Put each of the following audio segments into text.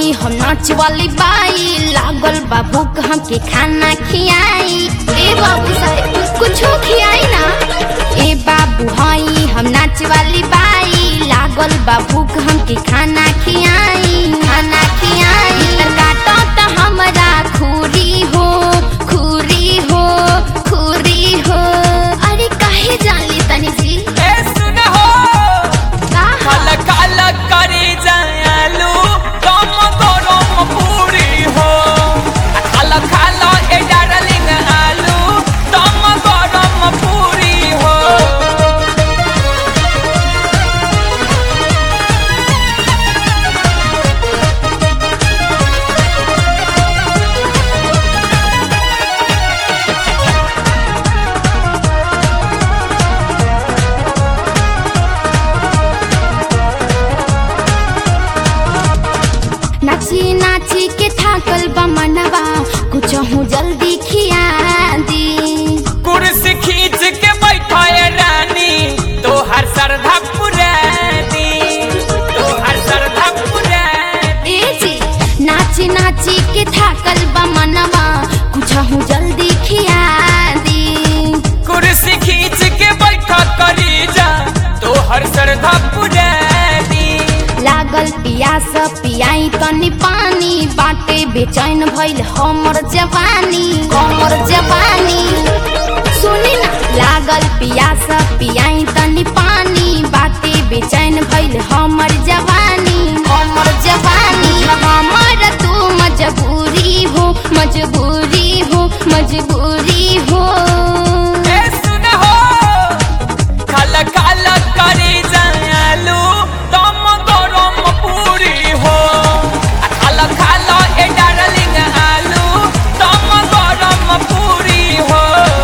हई हम नाच वाली बाई लागल बा भूख हमके खाना खियाई ए बाबू साहेब कुछो खियाई ना ए बाबू हई हम नाच वाली बाई लागल बा भूख हमके खाना खियाई खाना खियाई त काटो त हमरा खूरी हो खूरी हो खूरी हो अरे काहे जान तनी सी ए सुन हो का काला काला करे जालू कम गरम पूरी हो काला काला ए डार्लिंग आलू कम गरम पूरी हो नाची नाची के थाकल बा मनवा कुछ हूँ जल्दी खिया दी कुर्सी खींच के बैठाए रानी तो हर श्रद्धा पुरानी तो हर श्रद्धा पुरानी ए जी नाची नाची के थाकल बा मनवा कुछ हूँ जल्दी खिया दी कुर्सी खींच के बैठा करी जा तो हर श्रद्धा पुरानी लागल पियास पियाई तनी पानी बाटे बेचैन भइल हमर जवानी हमर जवानी सुनी ना लागल पियास पियाई तनी पानी बाटे बेचैन भइल हमर जवानी हमर जवानी हमर तू मजबूरी हो मजबूरी हो मजबूरी हो ए सुन हो काला काला करे जालू दम गरम पूरी हो आ काला काला ए डार्लिंग आलू दम गरम पूरी हो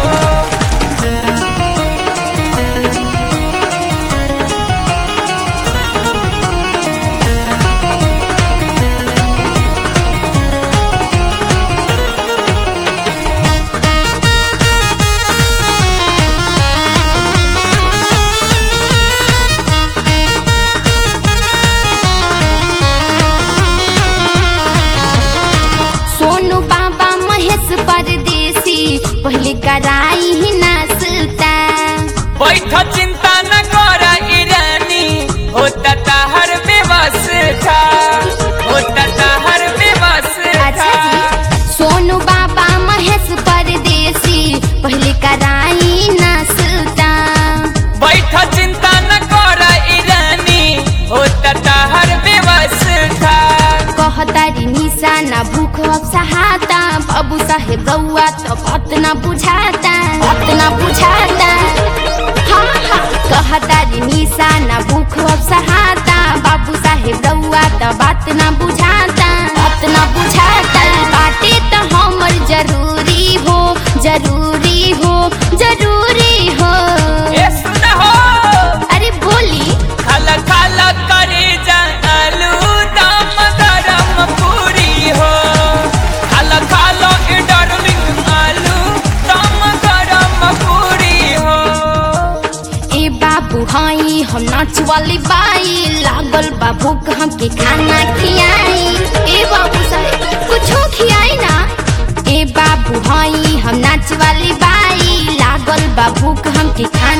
सोनू बाबा महेश परदेसी पहले कराई ही नाश्ता बैठ चिंता न कर ईरानी होता ताहर व्यवस्था होता ताहर अच्छा व्यवस्था जी सोनू बाबा महेश परदेसी पहले कराई नाश्ता बैठ चिंता न कर ईरानी होता ताहर व्यवस्था कहतारी निशा ना भूख अब सहाता बाबू साहेब रउआ तो बात ना बुझाता बात ना बुझाता हाँ हाँ कहतारी निशा ना भूख अब सहाता बाबू साहेब रउआ तो बात ना बुझाता बात ना बुझाता बाटे तो हमर जरूरी हो जरूरी हो जरूरी हो ए सुन हो अरे बोली खाला खाला करे जालू दम गरम पूरी हो खाला खाला ए डार्लिंग आलू दम गरम पूरी हो ए बाबू हई हम नाच वाली बाई लागल बा भूख हमके खाना खियाई ए बाबू साहेब कुछो खियाई ना ए बाबू हई हम नाच वाली बाई लागल बा भूख हमके खाना